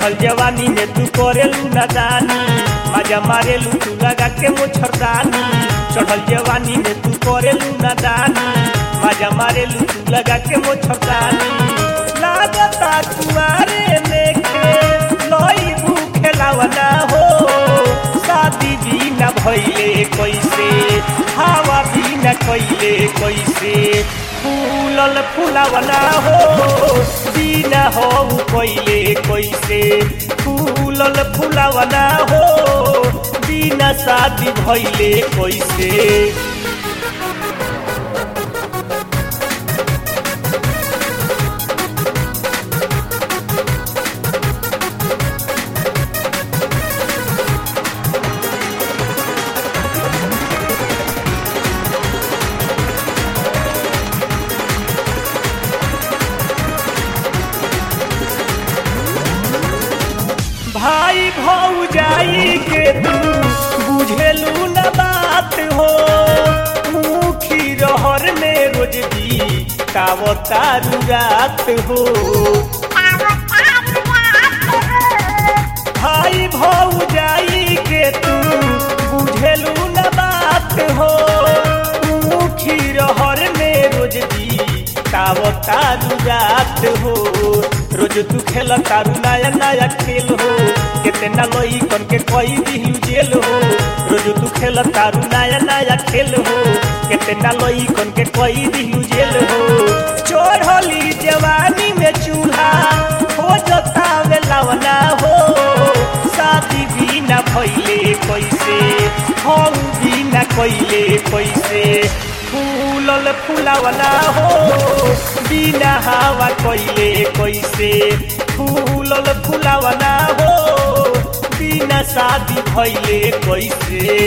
चढ़ल जवानी में तू करेलू नादानी मजा मारेलू तू लगा के मोछरदानी चढ़ल जवानी में तू करेलू नादानी मजा मारेलू तू लगा के मोछरदानी लागता कुआरे में के लई खेलावना हो शादी भी न भइले कैसे हवा भी न कैले कैसे फूलल फुलावना हो बिना हो कैले कैसे फूलल फुलावना हो बिना शादी भइले कैसे भाई भौजाई के तू बुझेलू न बात हो मुखी रहर में रोज भी कावतारू रात हो भाई भौजाई के तू बुझेलू न बात हो मुखी रहर में रोज भी कावतारू रात हो रोज तू खेल तारू नया नया खेल हो कितना लोई कन के कोई दिलू जेल हो रोज तू खेल तारू नया नया खेल हो कितना लोई कन के कोई दिलू जेल हो चोरली जवानी में चूल्हा हो जता लवना हो शादी भी न भइले कैसे हम भी न कैले कैसे फूलल फुलावना हो बिना हवा कैले कैसे फूलल फुलावना हो बिना शादी भइले कैसे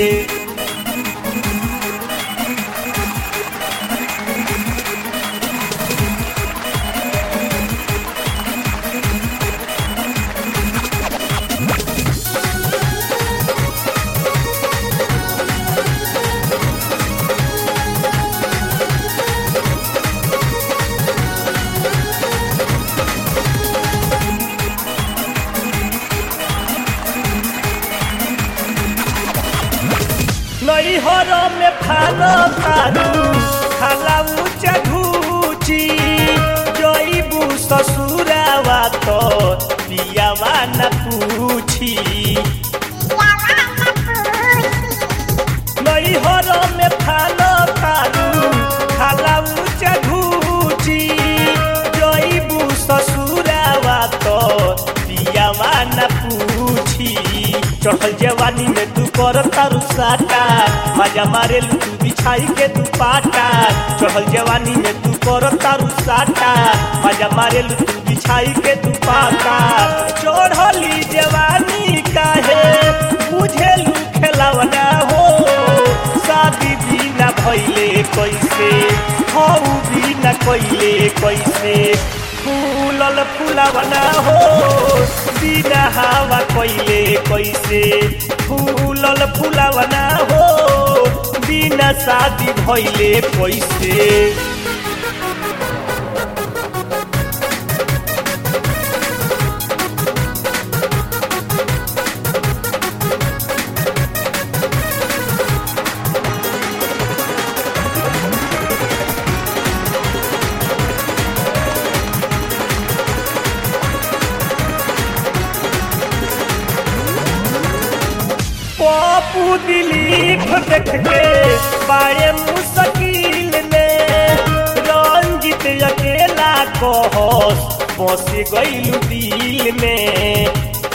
नैहर में खाना तारू खाला ऊँचा घूची जईबू ससुरावा तो पियावा न पूछी नैहर में खाना तारू खाला ऊँचा घूची जईबू ससुरावा तो पियावा न पूछी चढ़ल जवानी में तू कर तारू साटा मजा मारे तू बिछाई के तू पाटा चढ़ल जवानी में तू कर तारू साटा मजा मारे तू बिछाई के तू पाटा चढ़ली जवानी काहे बुझेलू खेलावना हो शादी भी न भइले कैसे हऊ भी न कैले कैसे फूलल फुलावना हो बिना हवा कैले कैसे फूलल फुलावना हो बिना शादी भइले कैसे पप्पू दिलीप देख के बारे मुश्किल में रंजित अकेला कहस बस गईल दिल में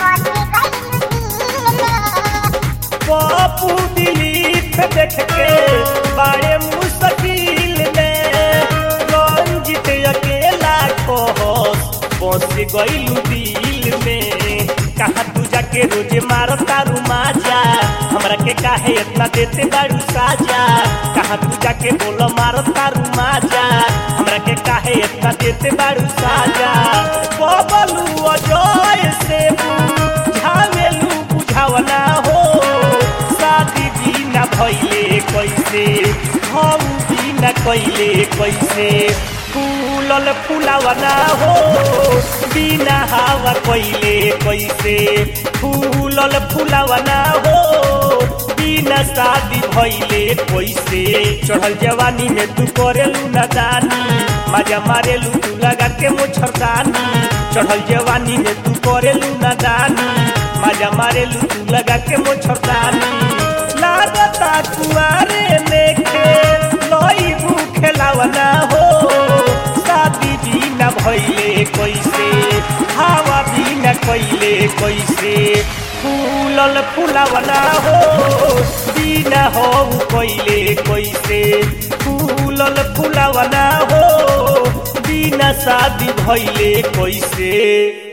पप्पू दिलीप देख के बारे मुश्किल में रंजित अकेला कहस बस गईल दिल में कहाँ तू जाके रोजे मारो तारू माजा हमरा के काहे इतना देते बारू साजा कहाँ तू जाके बोलो मारो तारू माजा हमरा के काहे इतना देते बारू साजा बबलू अजय से बुझावेलू बुझावना हो शादी भी न भइले कैसे हम भी न कैले कैसे फूलल फुलावना हो बिना हवा कैले कैसे फूलल फुलावना हो बिना शादी भैले कैसे चढ़ल जवानी में तू करेलू न दानी मजा मारेलू तू लगा के मुछरदानी चढ़ल जवानी में तू करेलू न दानी मजा मारेलू तू लगा के मुछरदानी लागता कुआरे लेके लई खेलावना हो शादी भी न भैले कैसे हवा भी न कैले कैसे फूलल फुलावना हो बिना हो कैले कैसे फूलल फुलावना हो बिना शादी भैले कैसे